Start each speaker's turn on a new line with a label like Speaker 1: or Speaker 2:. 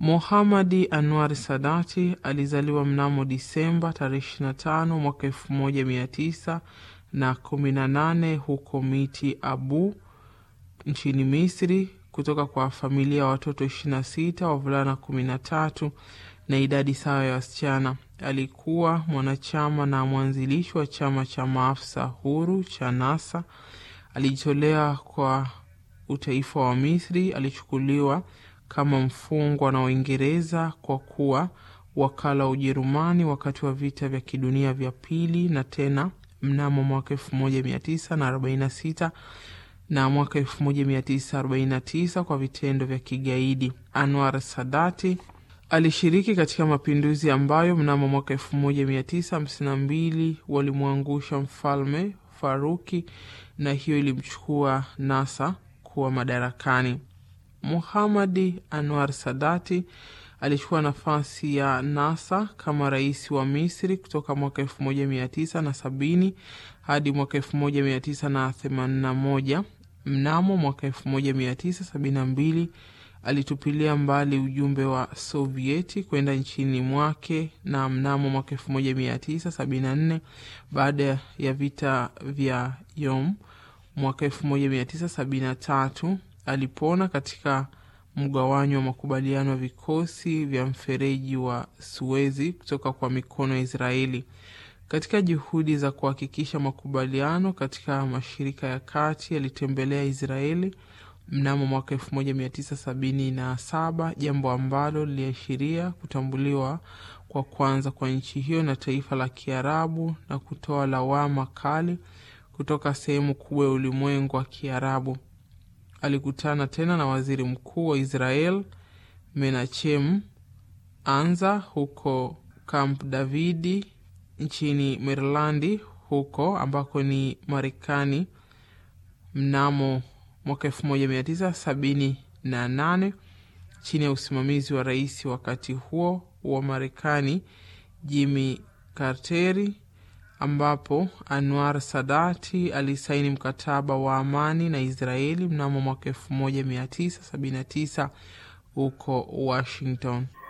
Speaker 1: Mohamadi Anwar Sadati alizaliwa mnamo Disemba tarehe 25 mwaka 1918 na 18 huko Miti Abu nchini Misri, kutoka kwa familia ya watoto 26, wavulana 13 na idadi sawa ya wasichana. Alikuwa mwanachama na mwanzilishi wa chama cha maafisa huru cha NASA. Alijitolea kwa utaifa wa Misri. Alichukuliwa kama mfungwa na Uingereza kwa kuwa wakala wa Ujerumani wakati wa vita vya kidunia vya pili, na tena mnamo mwaka 1946 na mwaka 1949 kwa vitendo vya kigaidi. Anwar Sadati alishiriki katika mapinduzi ambayo mnamo mwaka 1952 walimwangusha mfalme Faruki na hiyo ilimchukua NASA kuwa madarakani. Muhamadi Anwar Sadati alichukua nafasi ya NASA kama rais wa Misri kutoka mwaka 1970 hadi mwaka 1981. Mnamo mwaka 1972 alitupilia mbali ujumbe wa Sovieti kwenda nchini mwake, na mnamo mwaka 1974 baada ya vita vya Yom mwaka 1973 alipona katika mgawanyo wa makubaliano ya vikosi vya mfereji wa Suezi kutoka kwa mikono ya Israeli. Katika juhudi za kuhakikisha makubaliano katika Mashariki ya Kati, alitembelea Israeli mnamo mwaka 1977, jambo ambalo liliashiria kutambuliwa kwa kwanza kwa nchi hiyo na taifa la Kiarabu na kutoa lawama kali kutoka sehemu kubwa ya ulimwengu wa Kiarabu. Alikutana tena na waziri mkuu wa Israel Menachem Anza huko Camp Davidi nchini Maryland, huko ambako ni Marekani mnamo mwaka 1978 chini ya usimamizi wa rais wakati huo wa Marekani Jimmy Carteri, ambapo Anwar Sadati alisaini mkataba wa amani na Israeli mnamo mwaka 1979 huko Washington.